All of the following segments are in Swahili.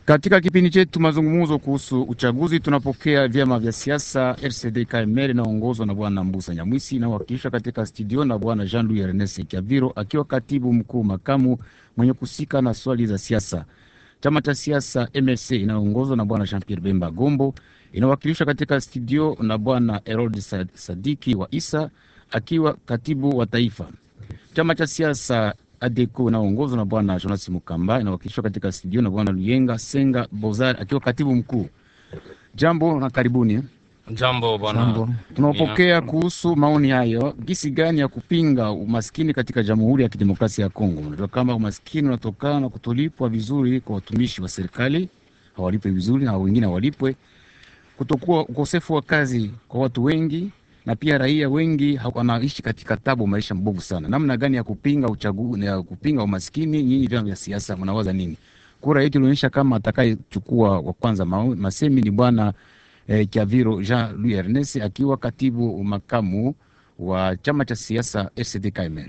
Katika kipindi chetu mazungumzo kuhusu uchaguzi, tunapokea vyama vya siasa RCD KML inaongozwa na bwana Mbusa Nyamwisi inawakilishwa katika studio na bwana Jean Louis Ernest Kiaviro akiwa katibu mkuu makamu mwenye kusika na swali za siasa. Chama cha siasa MLC inayoongozwa na bwana Jean Pierre Bemba Gombo inawakilishwa katika studio na bwana Herod Sadiki wa Isa akiwa katibu wa taifa. Chama cha siasa ADECO inaongozwa na bwana Jonas Mukamba inawakilishwa katika studio na bwana Luyenga Senga Bozar akiwa katibu mkuu. Jambo na karibuni. Jambo bwana. Tunapokea kuhusu maoni hayo, gisi gani ya kupinga umaskini katika Jamhuri ya Kidemokrasia ya Kongo. Unajua kama umaskini unatokana na kutolipwa vizuri kwa watumishi wa serikali, hawalipwe vizuri na wengine hawalipwe, kutokuwa ukosefu wa kazi kwa watu wengi na pia raia wengi wanaishi katika tabu, maisha mbovu sana. Namna gani ya kupinga uchaguzi, ya kupinga umaskini? Nyinyi vyama vya siasa mnawaza nini? Kura yetu ilionyesha kama atakayechukua wa kwanza masemi ni bwana eh, Kiaviro Jean Louis Ernest akiwa katibu makamu wa chama cha siasa RCD KML.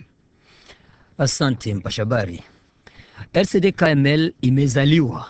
Asante mpashabari. RCD KML imezaliwa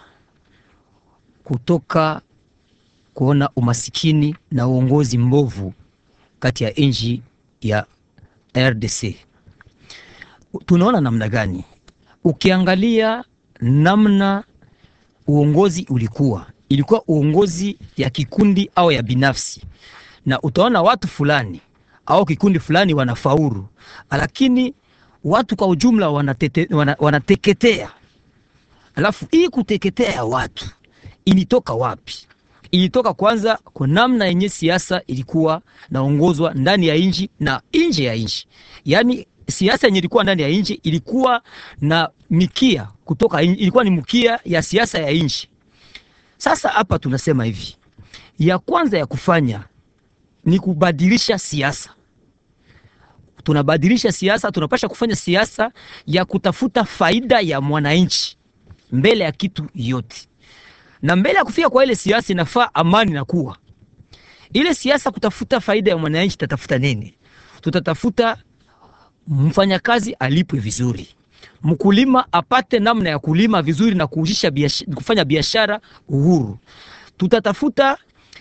kutoka kuona umasikini na uongozi mbovu kati ya nchi ya RDC. Tunaona namna gani? Ukiangalia namna uongozi ulikuwa, ilikuwa uongozi ya kikundi au ya binafsi, na utaona watu fulani au kikundi fulani wanafaulu, lakini watu kwa ujumla wanatete, wana, wanateketea. Alafu hii kuteketea ya watu ilitoka wapi? ilitoka kwanza kwa namna yenye siasa ilikuwa naongozwa ndani ya nchi na nje ya nchi. Yaani siasa yenye ilikuwa ndani ya nchi ilikuwa na mikia kutoka inji, ilikuwa ni mkia ya siasa ya nchi. Sasa hapa tunasema hivi, ya kwanza ya kufanya ni kubadilisha siasa. Tunabadilisha siasa, tunapasha kufanya siasa ya kutafuta faida ya mwananchi mbele ya kitu yote na mbele ya kufika kwa ile siasa inafaa amani na kuwa ile siasa kutafuta faida ya mwananchi. Tatafuta nini? Tutatafuta mfanyakazi alipwe vizuri, mkulima apate namna ya kulima vizuri na kuujisha biashara, kufanya biashara uhuru. Tutatafuta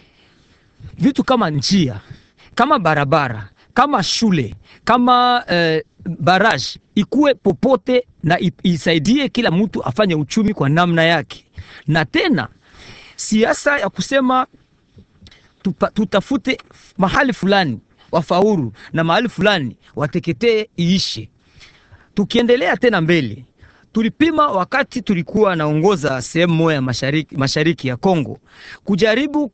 vitu kama njia, kama barabara, kama shule, kama eh, baraji ikuwe popote na isaidie kila mtu afanye uchumi kwa namna yake na tena siasa ya kusema tupa, tutafute mahali fulani wafaulu na mahali fulani wateketee iishe. Tukiendelea tena mbele, tulipima wakati tulikuwa naongoza sehemu moja mashariki, mashariki ya Kongo kujaribu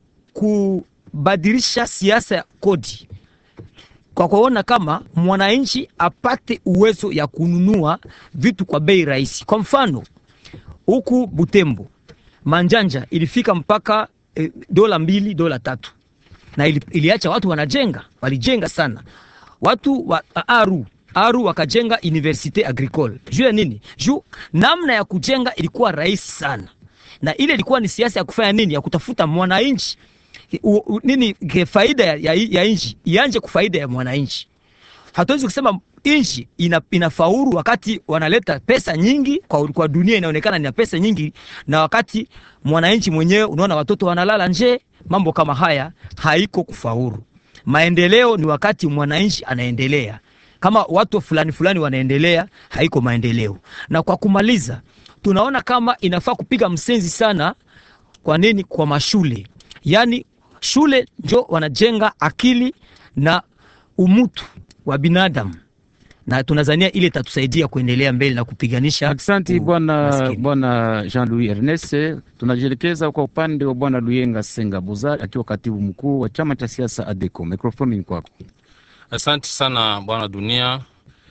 kubadilisha siasa ya kodi kwa kuona kama mwananchi apate uwezo ya kununua vitu kwa bei rahisi. Kwa mfano huku Butembo manjanja ilifika mpaka e, dola mbili dola tatu na ili, iliacha watu wanajenga, walijenga sana watu wa Aru Aru wakajenga universite agricole. Juu ya nini? Juu namna ya kujenga ilikuwa rahisi sana, na ile ilikuwa ni siasa ya kufanya nini, ya kutafuta mwananchi nini faida ya, ya, ya nchi ianje kufaida ya mwananchi. Hatuwezi kusema nchi ina, inafaulu wakati wanaleta pesa nyingi kwa, kwa dunia inaonekana ni pesa nyingi, na wakati mwananchi mwenyewe unaona watoto wanalala nje. Mambo kama haya haiko kufaulu. Maendeleo ni wakati mwananchi anaendelea, kama watu fulani fulani wanaendelea, haiko maendeleo. Na kwa kumaliza, tunaona kama inafaa kupiga msenzi sana. Kwa nini? Kwa mashule, yaani shule njo wanajenga akili na umutu wa binadamu na tunazania ile tatusaidia kuendelea mbele na kupiganisha. Asante bwana bwana Jean Louis Ernest. Tunajielekeza kwa upande wa bwana Luyenga Senga Bozar akiwa katibu mkuu wa chama cha siasa ADECO. Mikrofoni ni kwako. Asante sana bwana Dunia.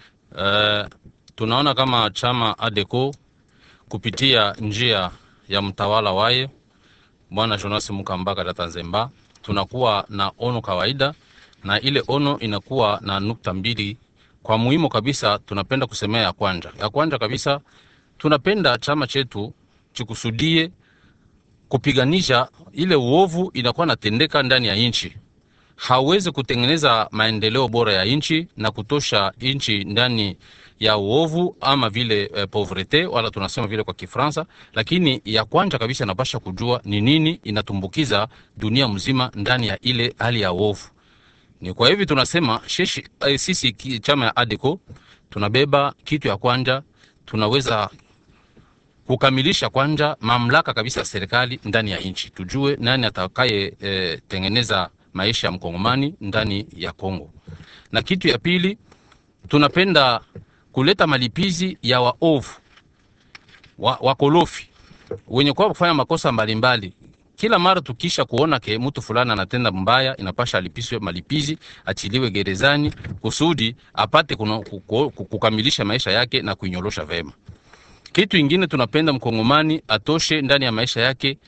Uh, tunaona kama chama ADECO kupitia njia ya mtawala waye bwana Jonas Mukambaka Data Nzemba tunakuwa na ono kawaida, na ile ono inakuwa na nukta mbili kwa muhimu kabisa. Tunapenda kusemea ya kwanja ya kwanja kabisa, tunapenda chama chetu chikusudie kupiganisha ile uovu inakuwa natendeka ndani ya nchi. Hawezi kutengeneza maendeleo bora ya nchi na kutosha nchi ndani ya uovu ama vile eh, pauvrete wala tunasema vile kwa Kifransa, lakini ya kwanza kabisa inapasha kujua ni nini inatumbukiza dunia mzima ndani ya ile hali ya uovu. Ni kwa hivi tunasema sheshi, eh, sisi ki- chama ya ADECO tunabeba kitu ya kwanza, tunaweza kukamilisha kwanza mamlaka kabisa ya serikali ndani ya nchi, tujue nani atakaye eh, tengeneza maisha ya mkongomani ndani ya Kongo. Na kitu ya pili tunapenda kuleta malipizi ya waovu wa, wakolofi wenye kwa kufanya makosa mbalimbali kila mara tukisha kuona ke mtu fulani anatenda mbaya, inapasha alipiswe malipizi, achiliwe gerezani kusudi apate kuno, kuko- kukamilisha maisha yake na kuinyorosha vema. Kitu ingine tunapenda mkongomani atoshe ndani ya maisha yake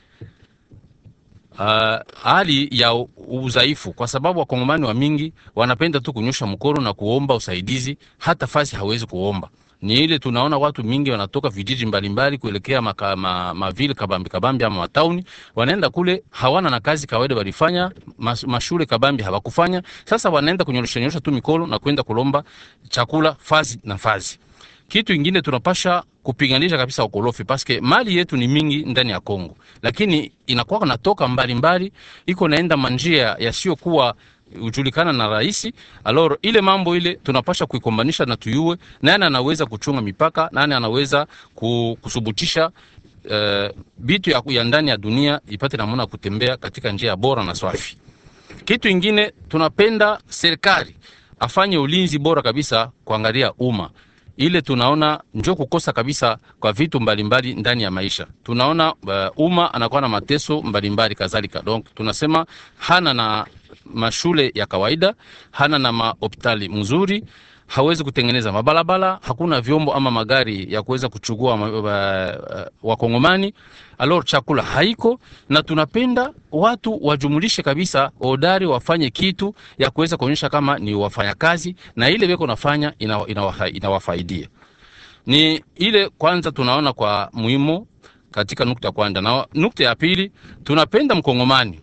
uh, hali ya u- udhaifu, kwa sababu wakongomani wa mingi wanapenda tu kunyosha mkono na kuomba usaidizi, hata fasi hawezi kuomba. Ni ile tunaona watu mingi wanatoka vijiji mbalimbali kuelekea maka, ma, mavile kabambi kabambi ama matauni, wanaenda kule hawana na kazi kawaida walifanya, mas, mashule kabambi hawakufanya. Sasa wanaenda kunyorosha nyorosha tu mikono na kwenda kulomba chakula fazi na fazi kitu ingine tunapasha kupiganisha kabisa ukorofi paske mali yetu ni mingi ndani ya Kongo, lakini inakuwa natoka mbalimbali, iko naenda manjia yasiyokuwa ujulikana na rahisi. Alors ile mambo ile tunapasha kuikombanisha na tuyue nani anaweza kuchunga mipaka, nani anaweza ku- kusubutisha eh, bitu ya, ya ndani ya dunia ipate namna ya kutembea katika njia bora na swafi. Kitu ingine tunapenda serikali afanye ulinzi bora kabisa kuangalia umma ile tunaona njo kukosa kabisa kwa vitu mbalimbali ndani ya maisha. Tunaona uh, umma anakuwa na mateso mbalimbali kadhalika, donc tunasema hana na mashule ya kawaida, hana na mahopitali mzuri, hawezi kutengeneza mabalabala, hakuna vyombo ama magari ya kuweza kuchukua ma- wa- wakongomani. Alors chakula haiko, na tunapenda watu wajumulishe kabisa odari, wafanye kitu ya kuweza kuonyesha kama ni wafanyakazi na ile beko nafanya inawa- inawafa- inawafaidia. Ni ile kwanza tunaona kwa muhimu katika nukta ya kwanza, na nukta ya pili tunapenda mkongomani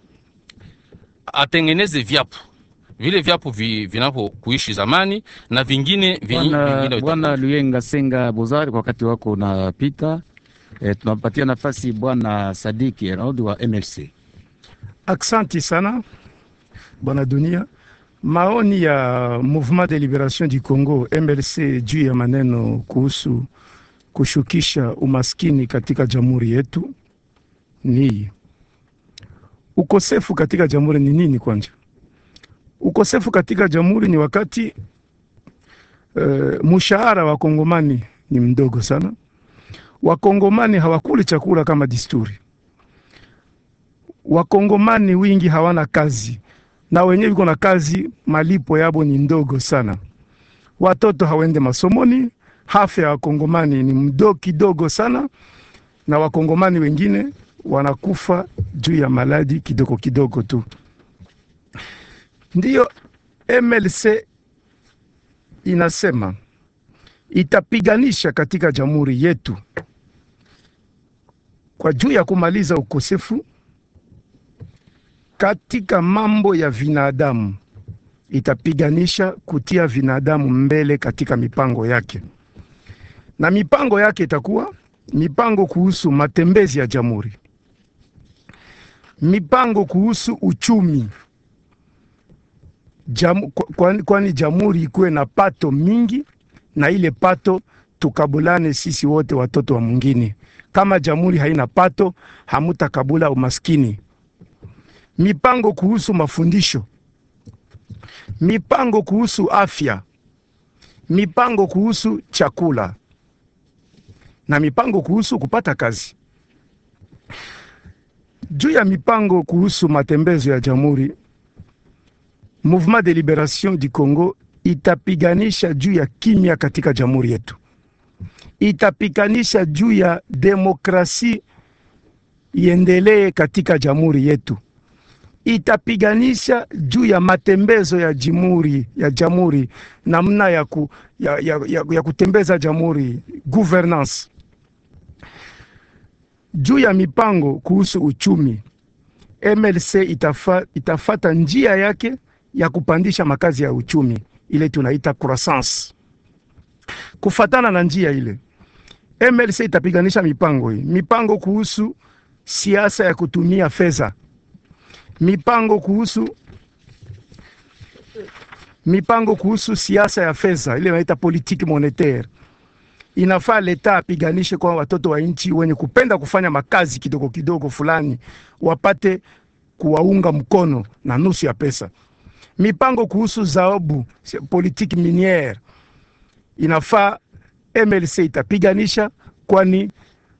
atengeneze vyapu vile vyapu vi, vinavyokuishi zamani na vingine vi- Bwana vingine Bwana Luyenga Senga Bozari, kwa wakati wako unapita, e, tunampatia nafasi Bwana Sadiki Raudi wa MLC. Aksanti sana bwana Dunia. Maoni ya Mouvement de Liberation du Congo MLC juu ya maneno kuhusu kushukisha umaskini katika jamhuri yetu ni ukosefu katika jamhuri ni nini? Kwanza, ukosefu katika jamhuri ni wakati uh, mshahara wa kongomani ni mdogo sana. Wakongomani hawakuli chakula kama desturi wakongomani wingi hawana kazi na wenyewe viko na kazi, malipo yabo ni ndogo sana. Watoto hawende masomoni, afya ya wakongomani ni mdo kidogo sana, na wakongomani wengine wanakufa juu ya maladi kidogo kidogo tu. Ndiyo MLC inasema itapiganisha katika jamhuri yetu kwa juu ya kumaliza ukosefu katika mambo ya vinadamu itapiganisha kutia vinadamu mbele katika mipango yake, na mipango yake itakuwa mipango kuhusu matembezi ya jamhuri, mipango kuhusu uchumi Jam, kwani, kwani jamhuri ikuwe na pato mingi, na ile pato tukabulane sisi wote watoto wa mwingine. Kama jamhuri haina pato, hamutakabula umaskini mipango kuhusu mafundisho, mipango kuhusu afya, mipango kuhusu chakula na mipango kuhusu kupata kazi. Juu ya mipango kuhusu matembezo ya jamhuri, Mouvement de Liberation du Congo itapiganisha juu ya kimya katika jamhuri yetu, itapiganisha juu ya demokrasi iendelee katika jamhuri yetu itapiganisha juu ya matembezo ya jamhuri ya jamhuri, namna ya, ku, ya, ya, ya, ya kutembeza jamhuri governance. Juu ya mipango kuhusu uchumi, MLC itafa, itafata njia yake ya kupandisha makazi ya uchumi ile tunaita croissance. Kufatana na njia ile, MLC itapiganisha mipango hii, mipango kuhusu siasa ya kutumia fedha, mipango kuhusu mipango kuhusu siasa ya fedha ile wanaita politique monetaire. Inafaa leta apiganishe kwa watoto wa nchi wenye kupenda kufanya makazi kidogo kidogo fulani wapate kuwaunga mkono na nusu ya pesa. Mipango kuhusu zaobu politique miniere inafaa MLC itapiganisha, kwani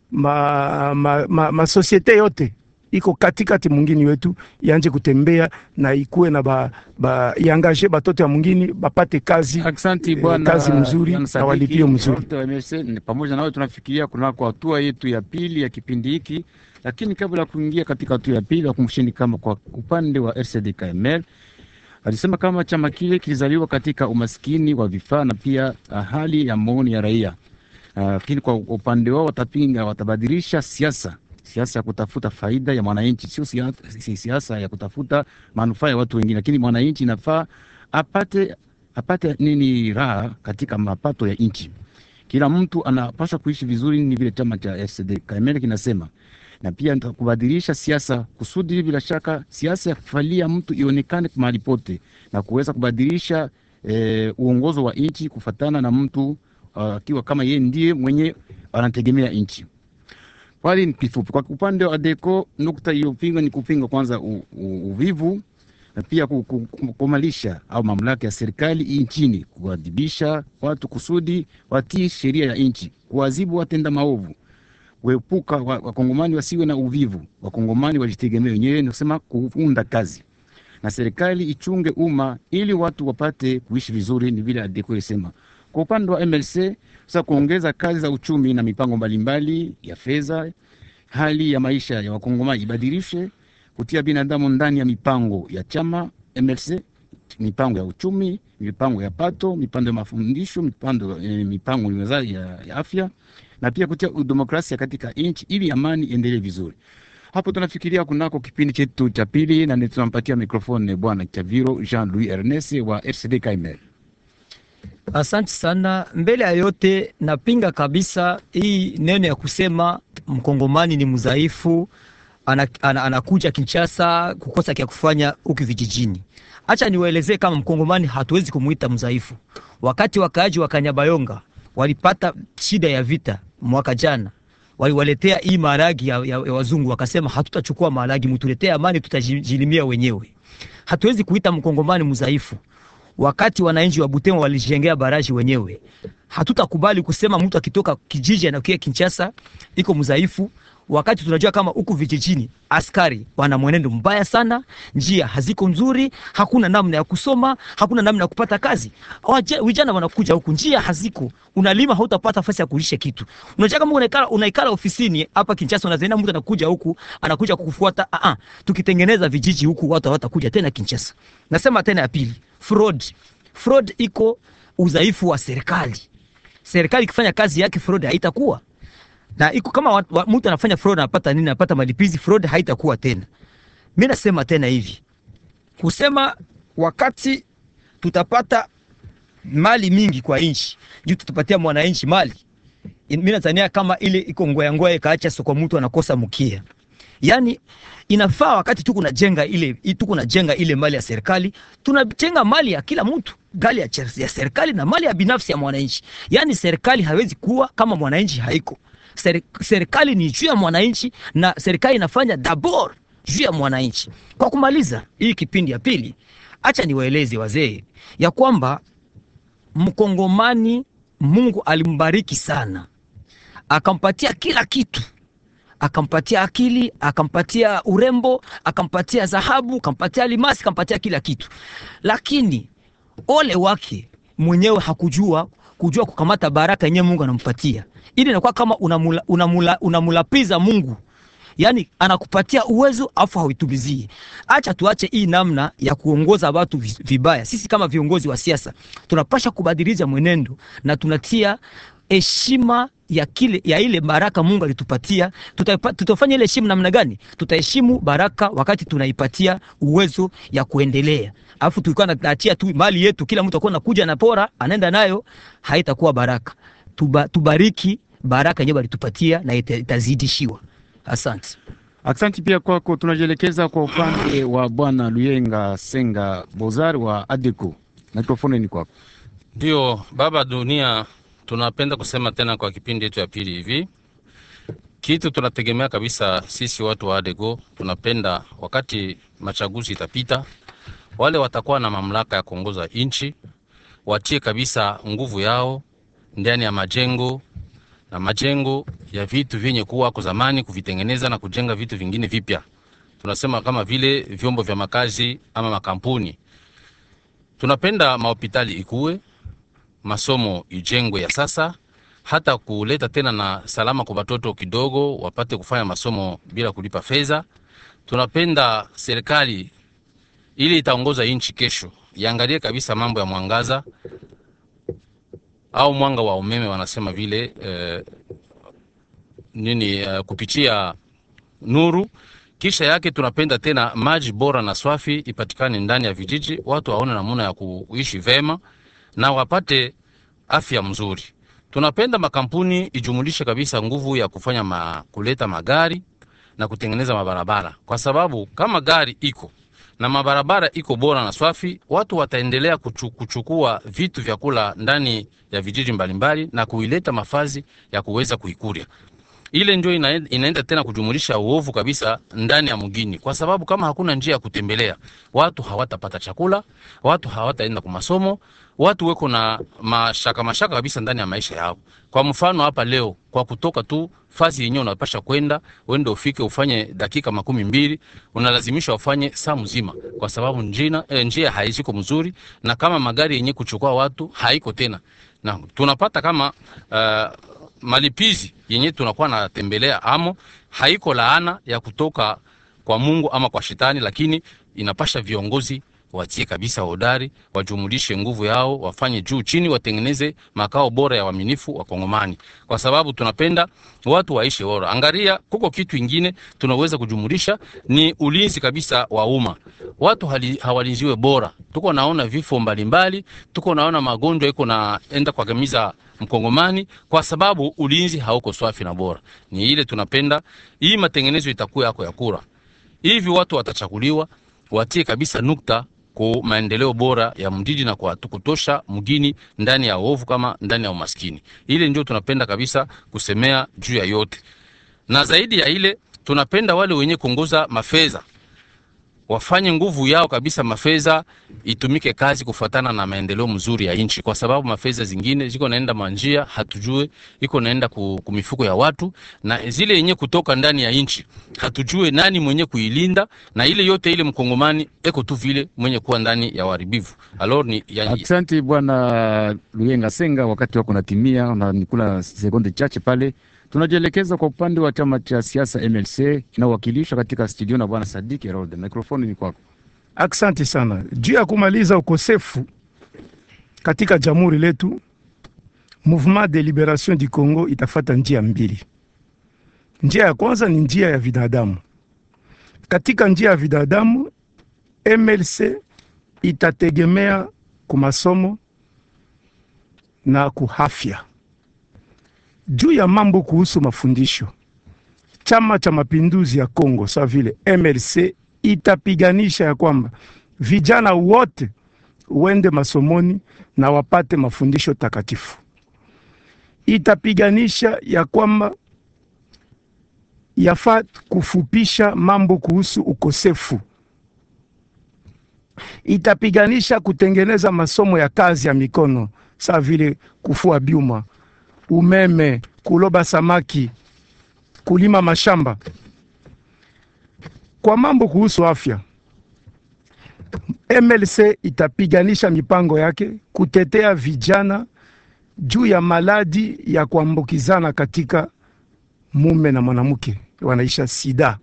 ma, ma, ma, ma societe yote iko katikati mungini wetu yanje kutembea na ikuwe na ba, ba iangaje batoto ya mungini bapate kazi Aksanti eh, bwana kazi mzuri Bwana na Sadiki, walipio mzuri. wote wa MSC, ni pamoja nawe tunafikiria kunako hatua yetu ya pili ya kipindi hiki, lakini kabla ya kuingia katika hatua ya pili, wakumbusheni kama kwa upande wa RCD KML alisema kama chama kile kilizaliwa katika umaskini wa vifaa na pia ah, hali ya maoni ya raia, Ah, lakini kwa upande wao watapinga, watabadilisha siasa siasa ya kutafuta faida ya mwananchi, sio sia- si siasa ya kutafuta manufaa ya watu wengine, lakini mwananchi inafaa apate apate nini raha katika mapato ya nchi. Kila mtu anapaswa kuishi vizuri, ni vile chama cha FCD KML kinasema, na pia nita- kubadilisha siasa kusudi, bila shaka siasa ya kufalia mtu ionekane mahali pote na kuweza kubadilisha eh, uongozo wa nchi kufatana na mtu ah, akiwa kama yeye ndiye mwenye anategemea nchi. Pale ni kifupi. Kwa upande wa ADECO, nukta iliyopinga ni kupinga kwanza u, u, uvivu na pia ku- ku- ku- kumalisha au mamlaka ya serikali nchini, kuadhibisha watu kusudi watii sheria ya nchi, kuadhibu watenda maovu, kuepuka wa- wakongomani wasiwe na uvivu, wakongomani wajitegemee wenyewe, ni kusema kuunda kazi na serikali ichunge umma ili watu wapate kuishi vizuri, ni vile ADECO ilisema. Kwa upande wa MLC sasa kuongeza kazi za uchumi na mipango mbalimbali ya fedha, hali ya maisha ya wakongomani ibadilishe, kutia binadamu ndani ya mipango ya chama MLC, mipango ya uchumi, mipango ya pato, mipango ya mafundisho, mipango, eh, mipango ya, ya, ya afya na pia kutia udemokrasia katika nchi ili amani iendelee vizuri. Hapo tunafikiria kunako kipindi chetu cha pili, na ni tunampatia mikrofoni bwana Chaviro Jean Louis Ernest wa RCD KML. Asante sana. Mbele ya yote, napinga kabisa hii neno ya kusema mkongomani ni mdhaifu, ana, ana, anakuja Kinshasa kukosa kya kufanya huku vijijini. Acha niwaelezee kama mkongomani hatuwezi kumuita mdhaifu. Wakati wakaaji wa Kanyabayonga walipata shida ya vita mwaka jana, waliwaletea hii maharagi ya, ya, ya wazungu, wakasema hatutachukua maharagi, mtuletee amani, tutajilimia wenyewe. Hatuwezi kuita mkongomani mdhaifu wakati wananchi wa Butembo walijengea baraji wenyewe. Hatutakubali kusema mtu akitoka kijiji anakuja Kinshasa iko mdhaifu, wakati tunajua kama huku vijijini askari wana mwenendo mbaya sana, njia haziko nzuri, hakuna namna ya kusoma, hakuna namna ya kupata kazi. Waje- Vijana wanakuja huku, njia haziko, unalima hautapata nafasi ya kulisha kitu. Unajua kama unaikala, unaikala ofisini hapa Kinshasa, unazaenda mtu anakuja huku, anakuja kukufuata. Ah, ah, tukitengeneza vijiji huku watu hawatakuja tena Kinshasa. Nasema tena ya pili, fraud. Fraud iko udhaifu wa serikali. Serikali ikifanya kazi yake, fraud haitakuwa na iko kama wa- wa- mtu anafanya fraud anapata nini? Anapata malipizi, fraud haitakuwa tena. Mimi nasema tena hivi kusema wakati tutapata mali mingi kwa nchi juu tutapatia mwananchi mali, mimi nadhania kama ile iko ngoya ngoya ikaacha soko, mtu anakosa mkia. Yani inafaa wakati tuko najenga ile tuko najenga ile mali ya serikali, tunajenga mali ya kila mtu, gali ya, cher- ya serikali na mali ya binafsi ya mwananchi. Yani serikali hawezi kuwa kama mwananchi haiko. Seri- Serikali ni juu ya mwananchi na serikali inafanya dabor juu ya mwananchi. Kwa kumaliza hii kipindi ya pili, acha niwaeleze wazee ya kwamba mkongomani Mungu alimbariki sana, akampatia kila kitu akampatia akili, akampatia urembo, akampatia dhahabu, akampatia almasi, akampatia kila kitu, lakini ole wake mwenyewe hakujua kujua kukamata baraka yenyewe Mungu anampatia, ili inakuwa kama unamula, unamula, unamulapiza Mungu yaani anakupatia uwezo afu hauitumizie. Acha tuache hii namna ya kuongoza watu vi- vibaya. Sisi kama viongozi wa siasa tunapasha kubadilisha mwenendo na tunatia heshima ya kile ya ile baraka Mungu alitupatia, tutaipa- tutafanya ile heshima namna gani? Tutaheshimu baraka wakati tunaipatia uwezo ya kuendelea. Alafu tulikuwa tunaachia tu mali yetu, kila mtu akuwa nakuja na pora anaenda nayo, haitakuwa baraka. Tuba, tubariki baraka yenyewe alitupatia na ita- itazidishiwa. Asante. Aksanti pia kwako. Tunajielekeza kwa upande wa bwana Luyenga Senga Bozar wa ADECO. Mikrofoni ni kwako. Ndio baba dunia, tunapenda kusema tena kwa kipindi yetu ya pili hivi, kitu tunategemea kabisa sisi watu wa ADECO, tunapenda wakati machaguzi itapita, wale watakuwa na mamlaka ya kuongoza nchi watie kabisa nguvu yao ndani ya majengo na majengo ya vitu vyenye kuwa kwa zamani, kuvitengeneza na kujenga vitu vingine vipya. Tunasema kama vile vyombo vya makazi ama makampuni. Tunapenda mahopitali ikuwe masomo ijengwe ya sasa, hata kuleta tena na salama kwa watoto kidogo wapate kufanya masomo bila kulipa fedha. Tunapenda serikali ili itaongoza nchi kesho iangalie kabisa mambo ya mwangaza au mwanga wa umeme, wanasema vile eh, nini eh, kupitia nuru. Kisha yake tunapenda tena maji bora na swafi ipatikane ndani ya vijiji, watu waone namna ya kuishi vema na wapate afya mzuri. Tunapenda makampuni ijumulishe kabisa nguvu ya kufanya ma, kuleta magari na kutengeneza mabarabara, kwa sababu kama gari iko na mabarabara iko bora na swafi, watu wataendelea kuchu, kuchukua vitu vya kula ndani ya vijiji mbalimbali na kuileta mafazi ya kuweza kuikuria ile ndio inaenda, inaenda tena kujumulisha uovu kabisa ndani ya mgini, kwa sababu kama hakuna njia ya kutembelea, watu hawatapata chakula, watu hawataenda kwa masomo, watu weko na mashaka mashaka kabisa ndani ya maisha yao. Kwa mfano hapa leo, kwa kutoka tu fasi yenyewe unapasha kwenda uende ufike ufanye dakika makumi mbili, unalazimisha ufanye saa mzima, kwa sababu njina, eh, njia haisiko mzuri, na kama magari yenyewe kuchukua watu haiko tena, na tunapata kama uh, malipizi yenye tunakuwa natembelea amo haiko laana ya kutoka kwa Mungu ama kwa shetani, lakini inapasha viongozi watie kabisa hodari, wajumulishe nguvu yao, wafanye juu chini, watengeneze makao bora ya waaminifu wa Kongomani, kwa sababu tunapenda watu waishi bora. Angalia, kuko kitu ingine tunaweza kujumulisha ni ulinzi kabisa wa umma. Watu hali, hawalinziwe bora, tuko naona vifo mbalimbali, tuko naona magonjwa iko naenda kuangamiza mkongomani kwa sababu ulinzi hauko swafi na bora. Ni ile tunapenda hii matengenezo itakuwa yako ya kura hivi, watu watachaguliwa watie kabisa nukta kwa maendeleo bora ya mjiji na kwa kutosha mgini ndani ya ovu kama ndani ya umaskini. Ile ndio tunapenda kabisa kusemea juu ya yote, na zaidi ya ile tunapenda wale wenye kuongoza mafedha wafanye nguvu yao kabisa, mafedha itumike kazi kufuatana na maendeleo mzuri ya nchi, kwa sababu mafedha zingine ziko naenda manjia hatujue, iko naenda ku, kumifuko ya watu, na zile yenye kutoka ndani ya nchi hatujue nani mwenye kuilinda, na ile yote ile mkongomani eko tu vile mwenye kuwa ndani ya uharibifu. Alors ni ya, Asante bwana Luyenga Senga, wakati wako natimia, unanikula sekunde chache pale. Tunajielekeza kwa upande wa chama cha siasa MLC kinawakilishwa katika studio na bwana Sadiki Herode. Mikrofoni ni kwako. Aksanti sana juu ya kumaliza ukosefu katika jamhuri letu. Mouvement de Liberation du Congo itafata njia mbili. Njia ya kwanza ni njia ya binadamu. Katika njia ya binadamu, MLC itategemea kumasomo na kuhafya. Juu ya mambo kuhusu mafundisho, chama cha mapinduzi ya Kongo sawa vile MLC itapiganisha ya kwamba vijana wote wende masomoni na wapate mafundisho takatifu. Itapiganisha ya kwamba yafaa kufupisha mambo kuhusu ukosefu. Itapiganisha kutengeneza masomo ya kazi ya mikono sawa vile kufua byuma, umeme, kuloba samaki, kulima mashamba. Kwa mambo kuhusu afya, MLC itapiganisha mipango yake kutetea vijana juu ya maladi ya kuambukizana katika mume na mwanamke wanaisha sida.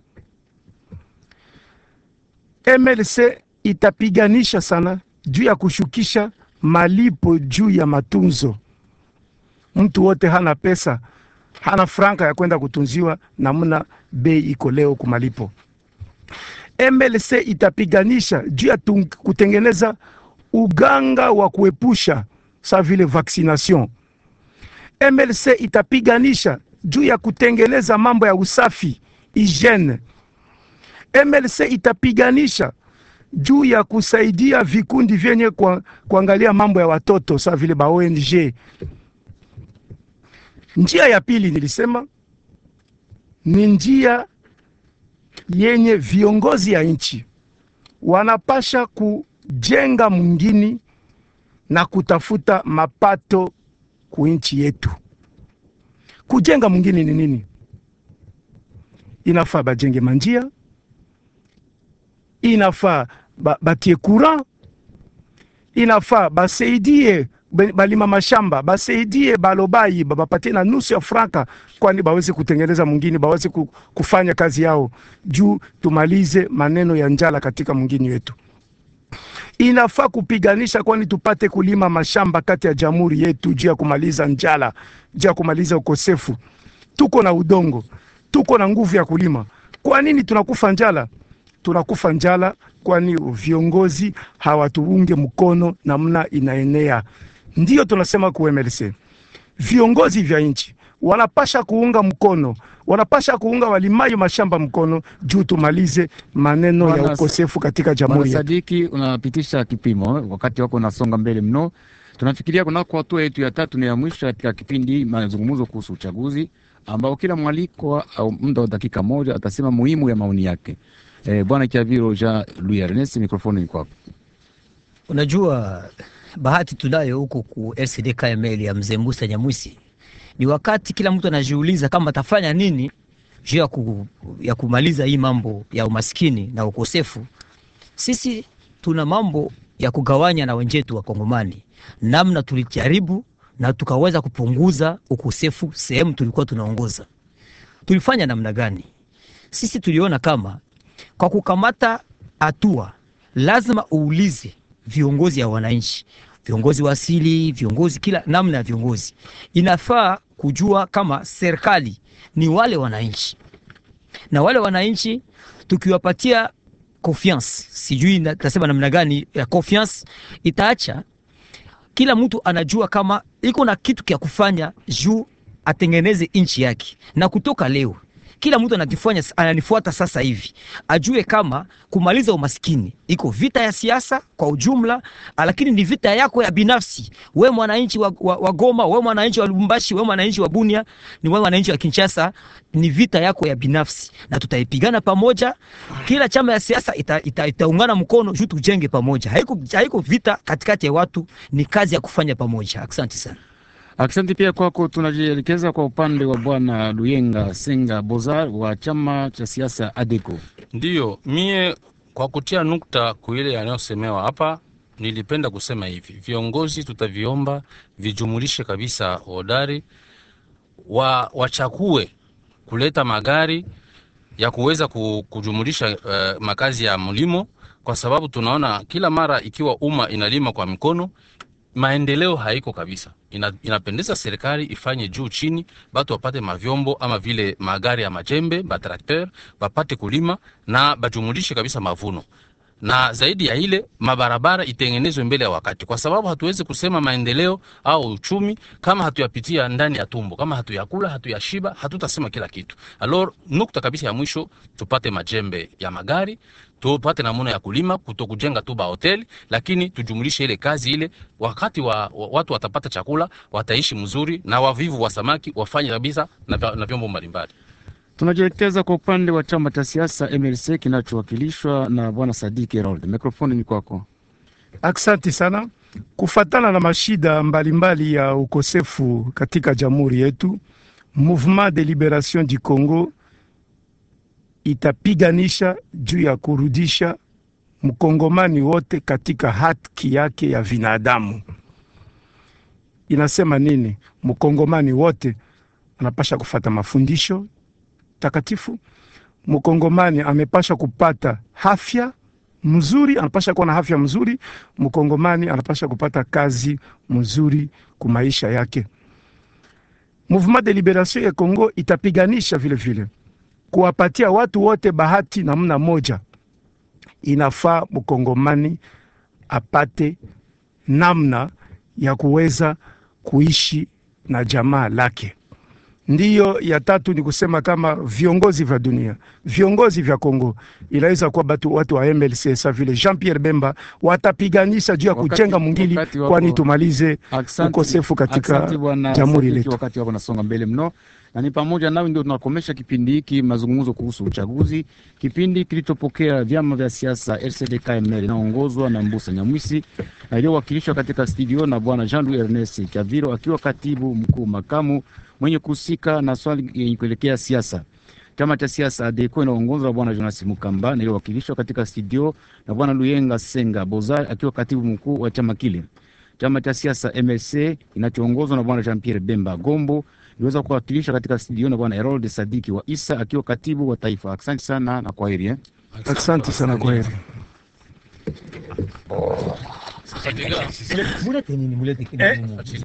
MLC itapiganisha sana juu ya kushukisha malipo juu ya matunzo. Mtu wote hana pesa, hana franka ya kwenda kutunziwa namna bei iko leo kumalipo. MLC itapiganisha juu ya tung- kutengeneza uganga wa kuepusha sa vile vaccination. MLC itapiganisha juu ya kutengeneza mambo ya usafi hygiene. MLC itapiganisha juu ya kusaidia vikundi vyenye kwa, kuangalia mambo ya watoto sa vile ba ONG. Njia ya pili nilisema ni njia yenye viongozi ya nchi wanapasha kujenga mwingine na kutafuta mapato ku nchi yetu. Kujenga mwingine ni nini? Inafaa bajenge manjia, inafaa ba, batie courant, inafaa basaidie be- balima mashamba, basaidie balobai ba- bapatie na nusu ya franka, kwani baweze kutengeneza mwingine, baweze ku- kufanya kazi yao juu tumalize maneno ya njala katika mwingine wetu. Inafaa kupiganisha, kwani tupate kulima mashamba kati ya jamhuri yetu juu ya kumaliza njala, juu ya kumaliza ukosefu. Tuko na udongo, tuko na nguvu ya kulima. Kwa nini tunakufa njala? Tunakufa njala kwani viongozi hawatuunge mkono namna inaenea. Ndiyo tunasema ku MLC, viongozi vya nchi wanapasha kuunga mkono, wanapasha kuunga walimayo mashamba mkono juu tumalize maneno ya Bwana- ukosefu katika Bwana jamhuri yetu. Sadiki, unapitisha kipimo, wakati wako unasonga mbele mno. Tunafikiria kunako hatua yetu ya tatu na ya mwisho katika kipindi mazungumzo kuhusu uchaguzi, ambao kila mwaliko au muda wa dakika moja atasema muhimu ya maoni yake. Eh, Bwana Kiaviro Jean Louis Ernest, mikrofoni ni kwako. Unajua, bahati tunayo huko ku LCD KML ya mzee Musa Nyamwisi, ni wakati kila mtu anajiuliza kama atafanya nini juu ya, ku, ya kumaliza hii mambo ya umaskini na ukosefu. Sisi tuna mambo ya kugawanya na wenzetu wa Kongomani, namna tulijaribu na tukaweza kupunguza ukosefu sehemu tulikuwa tunaongoza. Tulifanya namna gani? Sisi tuliona kama kwa kukamata hatua lazima uulize viongozi ya wananchi, viongozi wa asili, viongozi kila namna ya viongozi. Inafaa kujua kama serikali ni wale wananchi, na wale wananchi tukiwapatia confiance, sijui na- tasema namna gani ya confiance, itaacha kila mtu anajua kama iko na kitu kya kufanya juu atengeneze nchi yake, na kutoka leo kila mtu anakifanya, ananifuata sasa hivi, ajue kama kumaliza umaskini iko vita ya siasa kwa ujumla, lakini ni vita yako ya binafsi. We mwananchi wa, wa, wa Goma, we mwananchi wa Lubumbashi, we mwananchi wa Bunia, ni we mwananchi wa Kinshasa, ni vita yako ya binafsi, na tutaipigana pamoja. Kila chama ya siasa ita, ita, itaungana mkono juu tujenge pamoja. Haiko, haiko vita katikati ya watu, ni kazi ya kufanya pamoja. Asante sana. Asante pia kwako. Tunajielekeza kwa upande wa Bwana Luyenga Senga Bozar wa chama cha siasa ADECO. Ndiyo, mie kwa kutia nukta kuile yanayosemewa hapa, nilipenda kusema hivi: viongozi tutaviomba vijumulishe kabisa hodari wa wachakue kuleta magari ya kuweza ku- kujumulisha uh, makazi ya mlimo, kwa sababu tunaona kila mara ikiwa umma inalima kwa mikono maendeleo haiko kabisa. Ina, inapendeza serikali ifanye juu chini, batu wapate mavyombo ama vile magari ya majembe batrakteur, bapate kulima na bajumulishe kabisa mavuno na zaidi ya ile mabarabara itengenezwe mbele ya wakati, kwa sababu hatuwezi kusema maendeleo au uchumi kama hatuyapitia ndani ya tumbo, kama hatuyakula, hatuyashiba, hatutasema kila kitu. Alors, nukta kabisa ya mwisho, tupate majembe ya magari, tupate namuna ya kulima, kuto kujenga tu ba hoteli, lakini tujumulishe ile kazi ile, wakati wa, wa, watu watapata chakula, wataishi mzuri, na wavivu wa samaki wafanye kabisa na, vya- na vyombo mbalimbali. Tunajielekeza kwa upande wa chama cha siasa MLC kinachowakilishwa na Bwana Sadiki Herold. Mikrofoni ni kwako. Aksanti sana. Kufatana na mashida mbalimbali ya ukosefu katika jamhuri yetu, Mouvement de Liberation du Congo itapiganisha juu ya kurudisha mkongomani wote katika haki yake ya binadamu. Inasema nini? Mkongomani wote anapasha kufata mafundisho takatifu. Mkongomani amepasha kupata afya mzuri, anapasha kuwa na afya mzuri. Mkongomani anapasha kupata kazi mzuri ku maisha yake. Mouvement de Liberation ya Congo itapiganisha vile vile kuwapatia watu wote bahati namna moja. Inafaa mkongomani apate namna ya kuweza kuishi na jamaa lake. Ndiyo ya tatu ni kusema kama viongozi vya dunia, viongozi vya Kongo inaweza kuwa batu watu wa MLC sa vile Jean Pierre Bemba watapiganisha juu ya Wakati- kujenga mwingili, wakati wako- kwani tumalize Asante- ukosefu katika asante bwana jamhuri Sadiki, letu. Wakati wako nasonga mbele mno, na ni pamoja nawe ndio tunakomesha kipindi hiki mazungumzo kuhusu uchaguzi, kipindi kilichopokea vyama vya siasa RCD KML inaongozwa na Mbusa Nyamwisi na iliyowakilishwa katika studio na bwana Jean Louis Ernest Chaviro akiwa katibu mkuu makamu mwenye kuhusika na swali yenye kuelekea siasa. Chama cha siasa ADECO inaongozwa na bwana Jonas Mukamba na iliyowakilishwa katika studio na bwana Luyenga Senga Bozar akiwa katibu mkuu wa chama kile. Chama cha siasa MLC kinachoongozwa na bwana Jean Pierre Bemba Gombo iliweza kuwakilisha katika studio na bwana Harold Sadiki wa Isa akiwa katibu wa taifa. Asante sana na kwaheri eh. Asante sana kwa heri. mulete nini mulete kile